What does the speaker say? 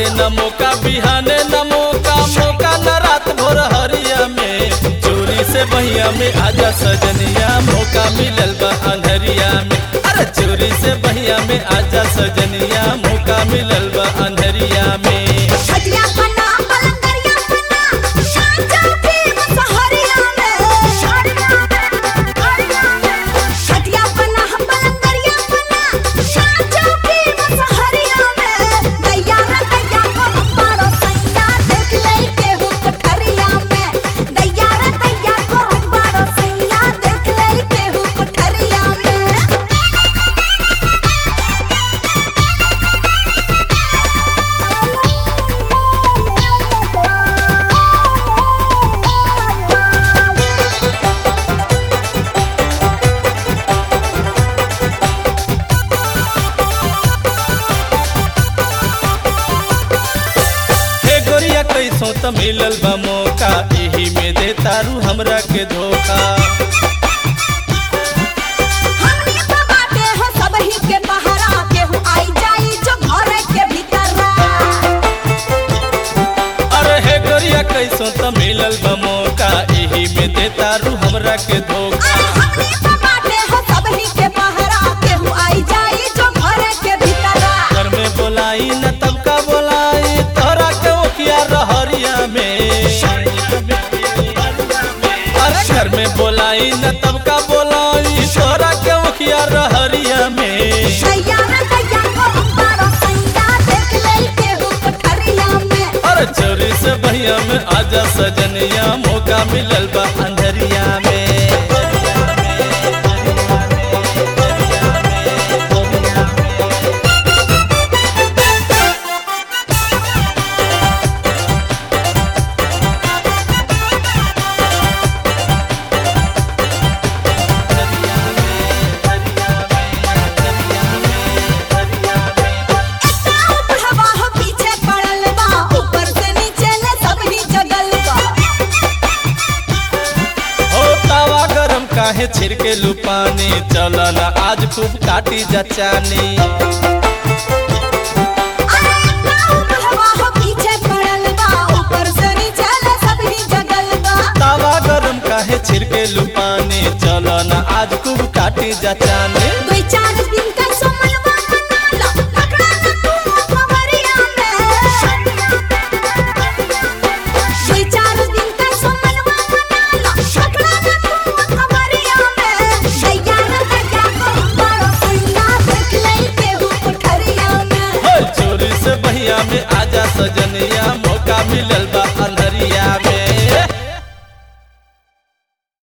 बाटे न मौका बिहाने न मौका मौका न रात भोर हरिया में चोरी से बहिया में आजा सजनिया मौका मिलल बा अंधरिया में अरे चोरी से बहिया में आजा सजनिया मौका मिलल बा अंधरिया में छटिया पन्ना पलंगरिया पन्ना शांचा के मुसहरिया में छटिया पन्ना पलंगरिया पन्ना शांचा के मुसहरिया में दैया रे दैया को हमारो सैया देख ले के हो कोठरिया में दैया रे दैया को हमारो सैया देख ले के हो कोठरिया में हे गोरिया कैसो त मिलल बा मौका एही में दे तारू हमरा के धोखा हमनी तो बाटे हो सबही के पहरा केहू आई जाई जो घर के भीतर अरे हे गोरिया कैसो त मिलल बा मौका एही में दे तारू हमरा के धोखा हमनी तो बाटे हो सबही के पहरा केहू आई जाई जो घर के भीतर घर में बोलाई न तब का बोलाई तोरा के ओखिया रहरिया में अरे घर में बोलाई न तब का बोलाई तोरा के ओखिया रहरिया में दैया रे दैया को हमारा सैया देख ले केहू कोठरिया में अरे चोरी से बहिया में आजा सजनिया मौका मिलल बा अंधरिया में हवा हो पीछे पड़ल बा ऊपर से नीचे ले सबही जगल बा हो तावा गरम काहे छिड़के लुपानी चला ना आज खूब काटी जचानी हवा हो पीछे पड़ल बा ऊपर से नीचे ले सबही जगल बा तावा गरम काहे छिड़के लुपानी चला ना आज खूब काटी जचानी दुई चार दिन का सोमलवा मना लो पकड़ा न तू खबरिया में दुई चार दिन का सोमलवा मना लो पकड़ा न तू खबरिया में दैया रे दैया को बड़ो सैया देख ले के हो कोठरिया में हो चोरी से बहिया में आजा सजनिया